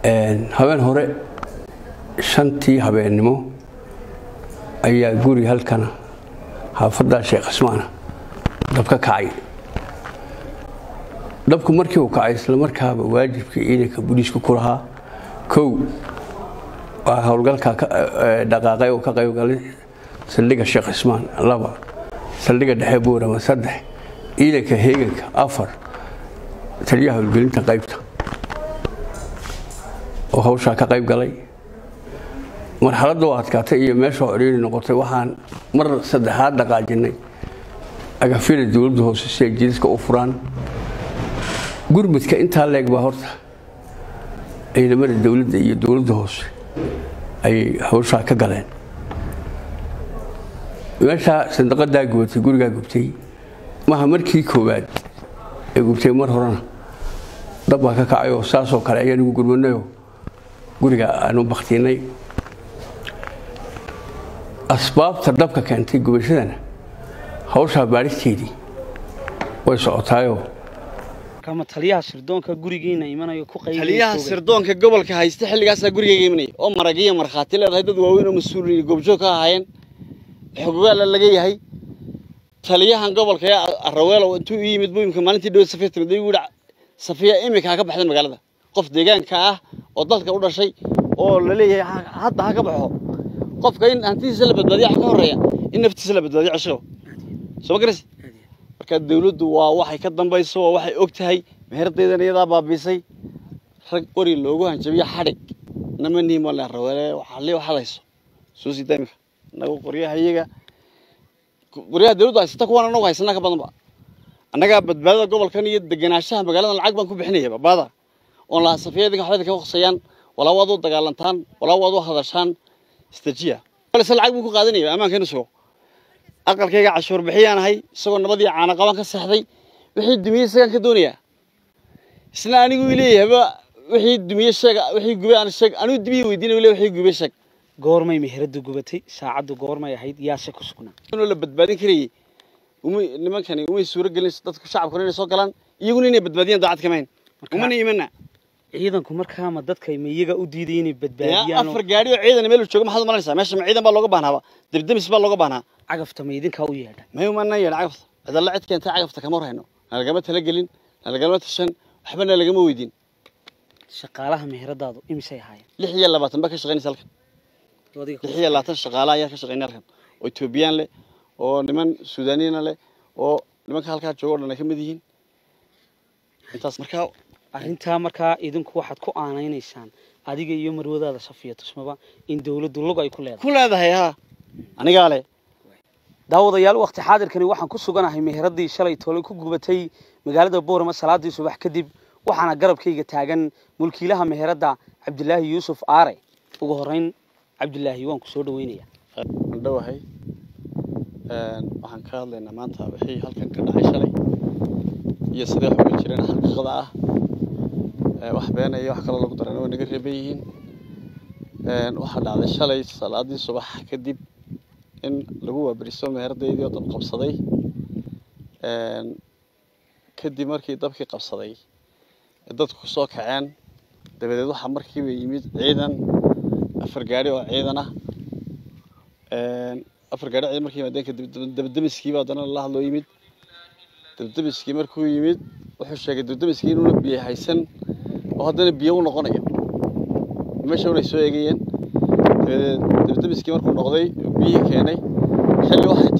habeen hore shantii habeennimo ayaa guri halkana xaafaddaa sheekh cismaana dab ka kacay dabku markii uu kacay islamarkaaba waajibkii ciidanka booliisku ku lahaa kow waa howlgalka dhaqaaqay oo ka qaybgalay saldhigga sheekh cismaan laba saldhigga dhexe buurama saddex ciidanka heeganka afar taliyaha howlgelinta qaybta oo hawshaa ka qayb galay marxaladda oo adkaatay iyo meesha ciriiri noqotay waxaan mar saddexaad dhaqaajinay agafyada dowladda hoose si ay jidadka u furaan gurmudka intaa leeg baa horta ciidamada dowladda iyo dowladda hoose ayay hawshaa ka galeen meeshaa sandaqadaa gubatay gurigaa gubtay maha markii koowaad ee gubtay mar horena dab baa ka kacay oo saasoo kale ayaan ugu gurmanayoo guriga aanu baktiinay asbaabta dabka keentay gubashadana hawshaa baadhisteedii way socotaayoo kama taliyaha sirdoonka gurigiina imanayo ku qayb taliyaha sirdoonka gobolka haysta xilligaasaa gurigayga imanaya oo maragiya markhaati leedahay dad waaweyn oo mas-uul iyo goobjoog ka ahaayeen xogogaala laga yahay taliyahan gobolka ee araweelo intuu u yimid buu imika maalintii dhow safiya timid ayuu yidhi safiya imika ha ka baxda magaalada qof deegaanka ah oo dalka u dhashay oo la leeyahay hadda ha ka baxo qofka in hantidiisa la badbaadiya waxa ka horreeya in naftiisa la badbaadiyo cashigo soo ma garaysi marka dawladdu waa waxay ka dambayso waa waxay og tahay meherdeedan iyadaa baabiisay rag qori loogu hanjabiyo xadhig nama niimoole raweele waxaali waxaad hayso soo sii daamika annagu qoryaha iyaga qoryaha dawladdu haysata kuwan annagu haysanaa ka badanba annagaa badbaadada gobolkan iyo degenaanshaha magaaladan lacag baan ku bixinaya babaada oon lahaa safiyadinka waxbada ka hoqsayaan walaa waad u dagaalantaan walaa waad u hadashaan istajiya balse lacag buu ku qaadanaya ammaankeenu sugo aqalkayga cashuur bixiyaan ahay isagoo nabadii caana qaban ka seexday wixii dumiyey isagaan ka doonayaa isna anigu leeyahayba wixii dumiye sheeg wixii gubay aan sheeg anigu dumiye weydiinay le wixii gubay sheeg goormay meheradu gubatay saacaddu goormay ahayd yaase ku sugnaa inuu la badbaadin karayay umay nimankani umay suuro gelin dadku shacabkuna inay soo galaan iyaguna inay badbaadiyaan daacad kamayn umana imana ciidanku markaama dadka ma iyaga u diiday inay yaa badbaadiyaan afar gaari oo ciidan meel jooga maxaad umalanaysaa meesha ma ciidan baa looga baahnaaba debdemis baa looga baahnaa cagafta ma idinkaa u yeedha may umana yeedha cagafta cidalla cid keentay cagafta kama warhayno nalagama talagelin nalagama tashan waxba nalagama weydiin shaqaalaha meheradaadu imisay ahaayeen lix iyo labaatan baa ka shaqaynaysa halkan adiga lix iyo labaatan shaqaala ayaa ka shaqaynaya halkan oo etoobiyaan leh oo niman suudaaniina leh oo nimanka halkaa jooga o dhan ay ka mid yihiin intaas markaa arrintaa markaa idinku waxaad ku aanaynaysaan adiga iyo marwadaada safiya tusmaba in dawladdu lug ay ku leedahay ku leedahay haa anigaa leh daawadayaal waqti xaadirkani waxaan ku suganahay meheradii shalay toole ku gubatay magaalada boorama salaadii subax kadib waxaana garabkayga taagan mulkiilaha meheradda cabdilaahi yuusuf aare ugu horreyn cabdilaahi waan ku soo dhaweynaya waan dhowahay waxaan ka hadlaynaa maanta wixii halkan ka dhacay shalay iyo sidee wax uga jireen xaqiiqada ah wax beena iyo wax kaloo lagu darana way naga reeban yihiin waxaa dhacday shalay salaadii subax kadib in lagu waaberiso meheradaydii oo dab qabsaday kadib markii dabkii qabsaday ee dadku ku soo kaceen dabadeed waxaa markiiba yimid ciidan afar gaari oo ciidan ah afar gaari ciidan markii yimaadeen kadib dabdamiskiiba haddana la hadloo yimid dabdamiskii markuu yimid wuxuu sheegay dabdamiskii inuuna biyo haysan oo haddana biyo u noqonayo meesha unay soo eegayeen dabadeed dabdamiskii markuu noqday biyihii keenay xilli waxay